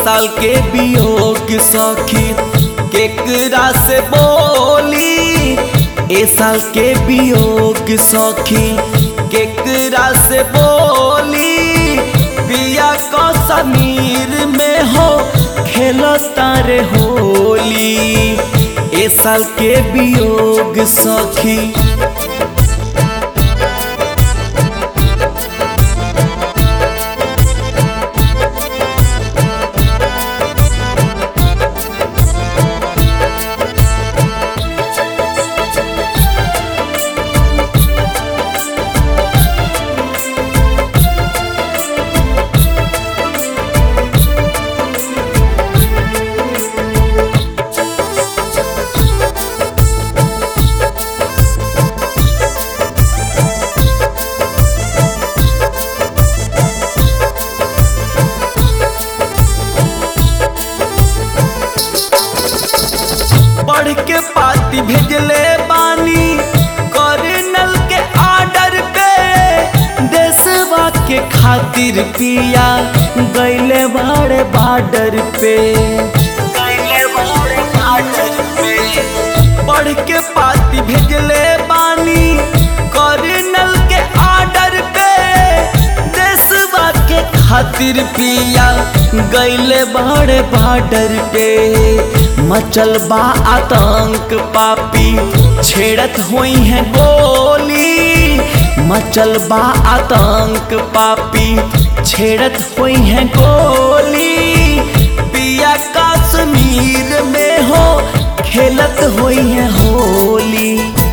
साल के वियोग सखी केकरा से बोली ए साल के वियोग सखी केकरा से बोली पिया को समीर में हो खेलो तारे होली ए साल के वियोग सखी पढ़ के पाती भेजले बानी कर्नल के आर्डर पे देशवा के खातिर पिया गैले बड़े बॉर्डर पे गैले बड़े बॉर्डर पे पढ़ के पाती भेजले बानी कर्नल के आर्डर पे देशवा के खातिर पिया गैले बड़े बॉर्डर पे मचल बा आतंक पापी छेड़त हुई है गोली मचल बा आतंक पापी छेड़त हुई है गोली पिया कश्मीर में हो खेलत हुई है होली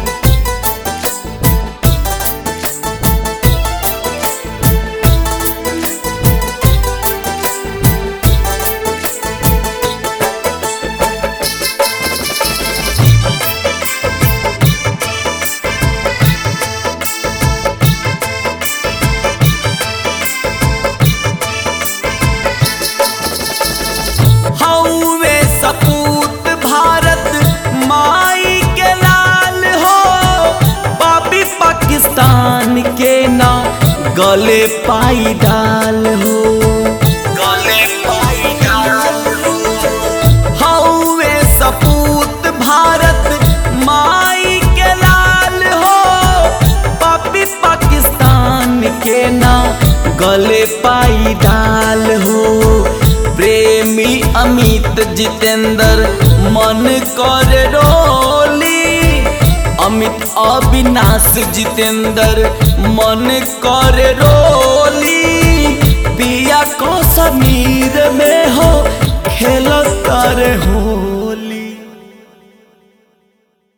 हौवे सपूत भारत माई के लाल हो पापी पाकिस्तान के ना गले पाई डाल हो गले पाई डाल हो हौवे सपूत भारत माई के लाल हो पापी पाकिस्तान के ना गले पाई डाल हो प्रेमी अमित जितेंद्र मन कर रोली अमित अविनाश जितेंद्र मन कर रोली पिया को समीर में